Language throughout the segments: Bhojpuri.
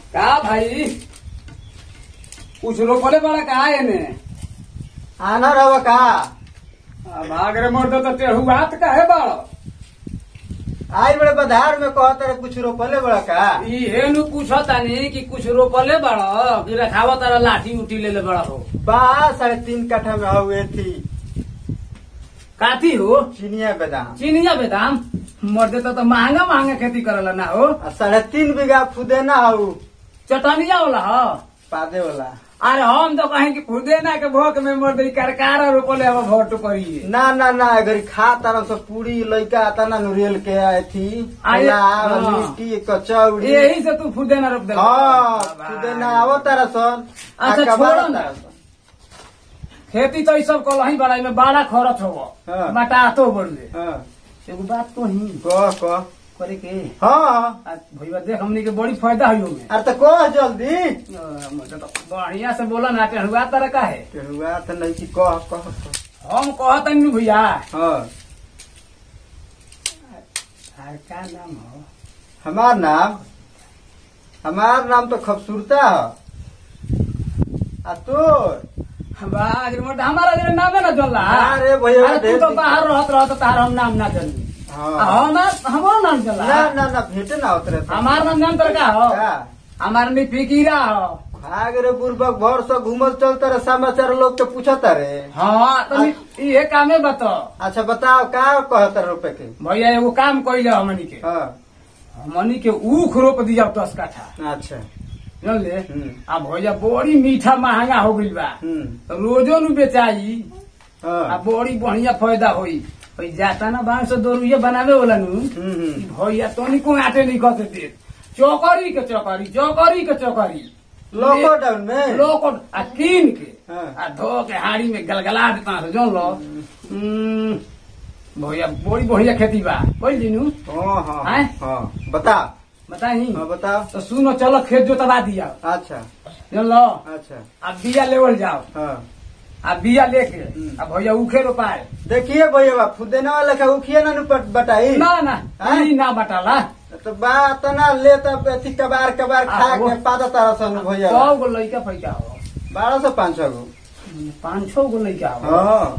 का भाई कुछ रोकले बड़ा का एने आना रहो का भाग रे मोर तो टेढ़ुआत का है बड़ आई बड़े बधार में कहत रहे कुछ रोपले बड़ा का इहे नु पूछतानी कि कुछ रोकले बड़ कि रखावा तारा लाठी उठी ले ले बड़ा हो बा साढ़े तीन कट्ठा में हुए थी काती हो चिनिया बेदाम चिनिया बेदाम मर्दे तो, तो महंगा महंगा खेती करला ना हो आ साढ़े तीन बीघा फुदेना हऊ चटनिया वाला हो पादे वाला अरे हम तो कहें कि खुदे ना के भोक में मर्दे करकार रोपले अब भोट करिए ना ना ना अगर खा तरह से पूरी लइका आता ना नुरियल के आई थी आए- पुलाव, हाँ। लिट्टी कचौड़ी यही से तू खुदे ना रोप दे हाँ फुदेना आवो तारा सन आ अच्छा, कबाड़ छोड़ो ना। तारा सन। खेती तो ई सब कलही बड़ाई में बड़ा खरच हो हाँ। बटातो बढ़ले हाँ एगो बात तो ही कह कह करे के हाँ आ, भैया देख हमनी के बड़ी फायदा हुई में अरे तो कह जल्दी मुझे तो बढ़िया से बोला ना टेढ़ुआ तरह का है हुआ तो नहीं कि कह कह कह। हम कहत नहीं भैया हाँ अरे का नाम हो हमार नाम हमार नाम तो खूबसूरता है आ तोर बाज रे मोटा हमारा जरा नामे ना चल रहा अरे भैया, अरे तू ढेर तो दिन- बाहर रहत रहत तार हम नाम ना जानी हाँ हमार हमारो नाम चल ना रहा ना ना भेटे ना उतरे तो। हमार नाम जान तर का हो का? हमार नहीं फिकीरा हो भाग रे बुर्बक भर से घूमल चलता रे समाचार लोग के पूछता रे हाँ तो ये कामे बता अच्छा बताओ का कहता रुपए के भैया एगो काम कइले हमनी के हाँ हमनी के ऊख रोप दिया दस काठा अच्छा जानले हम्म। आ भैया बड़ी मीठा महंगा हो गइल बा हम्म तो रोजो नु बेचाई आ हाँ बड़ी बढ़िया फायदा होई भाई जाता ना बांस से दो रुपये बनावे वाला नु हम्म, हम्म। भैया तनिको आटे नहीं कहते दे चौकरी के चौकरी चौकरी के चौकरी लॉकडाउन में लोग आ कीन के हाँ। आ धो के हाड़ी में गलगला देता है जो लो हम्म, भैया बड़ी बढ़िया खेती बा बोल दिनू हाँ हाँ हैं? हाँ बता बताई हाँ बताओ तो सुनो चलो खेत जोतवा दिया अच्छा जान लो अच्छा अब बिया लेवल जाओ हाँ आ बिया लेके हम्म। आ भैया उखे रोपाए देखिए भैया बा फुदेना वाला का उखिए ना नु पट- बटाई ना ना हैं? ई ना बटाला तो बात ना ले तब अथी कबार कबार खा आ, वो- के पादा तारा सन भैया सौ गो लइका फैका हो बारह सौ पाँच सौ गो पाँच छह गो लइका हो हाँ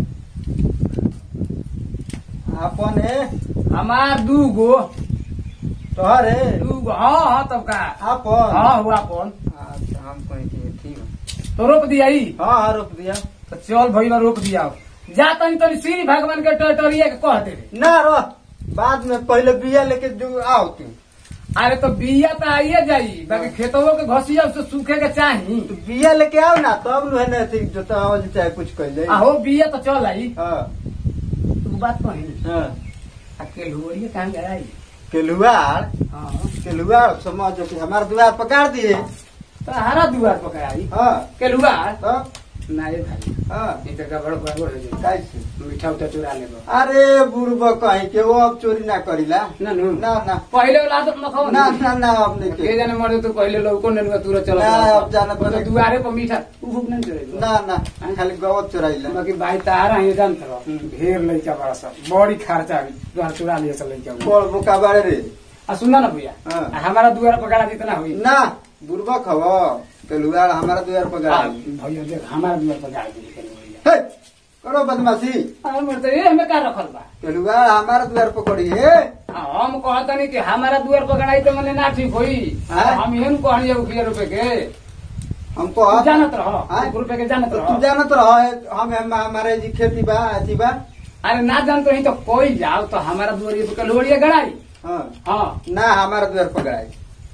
अपन है हमार दू गो तोहर है दू गो हाँ हाँ तब का अपन हाँ हुआ कौन अच्छा हम कहीं की ठीक है तो रोप दिया ई हाँ हाँ रोक दिया तो चल भैया रोप दिया जा तनी तनी श्री भगवान के टटोरिया के कह दे ना रो बाद में पहले बिया लेके जो आओ तू अरे तो बिया तो आइए जाई बाकी खेतों के घसिया उससे सूखे के चाही तू बिया लेके आओ ना तब नु है ना थी जो तो आवाज चाहे कुछ कह जाए आहो बिया तो चल आई हाँ तू बात कही हाँ अकेले हो रही है कहाँ गई केलुआर हाँ केलुआर समझ कि हमारे द्वार पकड़ दिए तो हरा दुआर पकड़ाई हाँ केलुआ तो ना ये भाई हाँ ये तो गड़बड़ गड़बड़ हो जाए कैसे मीठा उठा चुरा ले अरे बुढ़बा कहीं के वो अब चोरी ना करीला ना नु ना ना पहले वाला आदत न खाओ ना ना ना अब नहीं के के जाने मर तो पहले लोग को नेनुआ तुरंत चला ना, अब जाना तो पड़ेगा। दुआरे पर मीठा उ भूख नहीं चले ना ना खाली गवत चोराइला बाकी भाई तारा ये जानत रहो ढेर लइका बड़ा सब बड़ी खर्चा भी दुआर चुरा लिए सब लइका बोल बुका बारे रे आ सुना ना भैया हाँ। आ हमारा दुआर पकड़ा जितना हुई ना बुढ़बा खब केलुआर हमारा द्वार पकड़ आ, भैया देख हमारा दुआर पकड़ा दी हे करो बदमाशी हमर तो ये हमें का रखल बा केलुआर हमारा द्वार पकड़ी है आ, हम कहतनी कि हमारा दुआर पकड़ाई तो मने ना ठीक होई हाँ। हम एहन कहलिए उखिया रुपए के हमको तू अब- जानत रहो हाँ? एक रुपए के जानत तो रहो तू जानत रहो हम हम- हमारे जी खेती बा अथी बा अरे ना जानत रही तो कोई जाओ तो हमारा दुआर पे कलोड़िया गड़ाई हाँ हाँ ना हमारा द्वार पकड़ाई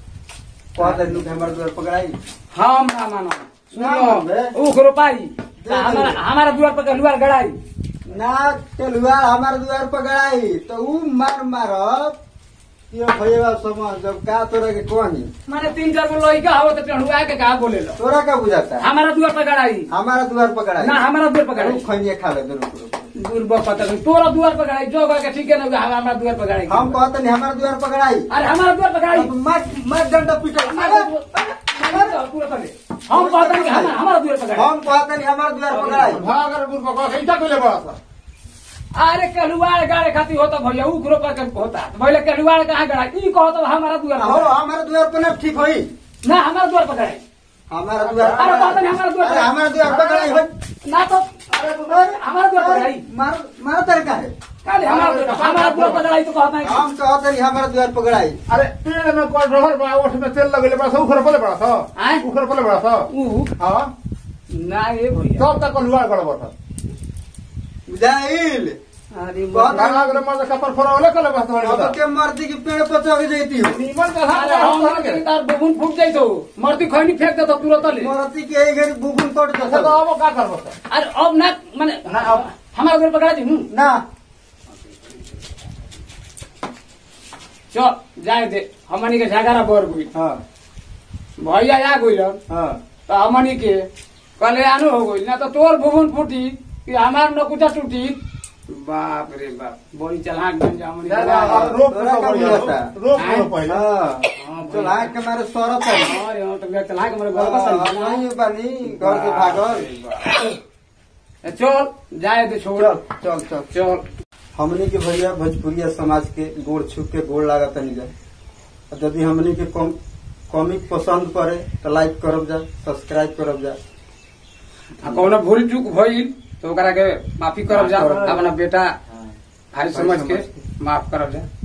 कह दे लोग हमारा द्वार पकड़ाई हम ना मानो ना मानबे? सुनो उख रोपाई दे हमारा दे। हमारा दुआर पे कलुआर गड़ाई ना केलुआर हमारा द्वार पकड़ाई तो ऊ मार मारब यो भैया समझ जब का तोरा के कही माने तीन चार गो लइका हो तो टेढ़ुआ के का बोले लो तोरा का बुझाता हमारा दुआर पे गड़ाई हमारा द्वार पकड़ाई ना हमारा दुआर पे गड़ाई खनिया खा ले रुक रुक दूर पता नहीं तोरा दुआर पे गड़ाई जो कह के ठीक है ना हमारा दुआर पे गड़ाई हम कहते नहीं हमारा द्वार पकड़ाई अरे हमारा दुआर पे गड़ाई अब मत मत डंडा पीटो हमारा दुआर- पूरा पकड़े। हम कहते हैं कि हमारा हमारा दुआर पे गड़ाई हम कहते नहीं हमारा द्वार पकड़ाई भागर बुर्बा का कैसा कोले बड़ा अरे कलुआर गाड़े खाती होता भैया उ ग्रुप का होता तो भैया कलुआर कहाँ गड़ा ई कहो तो हमारा दुआर हो हमारा द्वार पर ना ठीक होई ना हमारा द्वार पकड़ाई हमारा द्वार अरे बाबा ने हमारा द्वार अरे हमारा द्वार पकड़ाई हो ना तो अरे हमारा द्वार पकड़ाई मार मार तरीका है काले हमारा द्वार हमारा द्वार पकड़ाई तो कहता है हम कहत रही हमारा द्वार पकड़ाई अरे पेड़ में कोई रहर बा ओठ में तेल लगले बड़ा सा उखर पले बड़ा सा आय? उखर पले बड़ा सा ऊ हां ना ये भैया तब तक लुआ गड़ बता बुझाइल अरे बहुत मत- गाना अगर मजे कपर फरवले कले बस अब बड़ा के मर्दी के पेड़ पर चढ़ जैती हो नीमन का अरे हम हाथ के तार बबुन फूट जाई तो मर्दी खैनी फेंक दे तो तुरंत ले मरती के एक घड़ी बुबुन कट तो जता अब का कर बता अरे अब ना माने ना, अब- हमारा द्वार पकड़ा दी हूँ ना चल जाए दे हमनी के झगड़ा बर गई हाँ भैया आ गई हाँ तो हमनी के कल्याण हो गई ना तो तोर भुवन फूटी कि हमार नकुचा टूटी बाप रे बाप बड़ी चलाक बन जा हमनी के अब रोक तोरा का रोक बुझाता? रोक लो पहले हाँ हाँ, चल आग के मारे सरत है अरे हाँ, तो मेरा चलाक हमारे घर हाँ, का हम नहीं बानी घर से भागल चल जाए दे छोड़ चल चल चल चल हमनी के भैया भोजपुरिया समाज के गोड़ छुप के गोड़ लागत नहीं जाए और यदि हमनी के कॉम कॉमिक पसंद पड़े तो लाइक करब जा सब्सक्राइब करब जा आ कौनो भूल चूक भइल तो ओकरा के माफी करब जा माफ करब जा। अपना बेटा हाँ। भाई समझ के माफ करब जा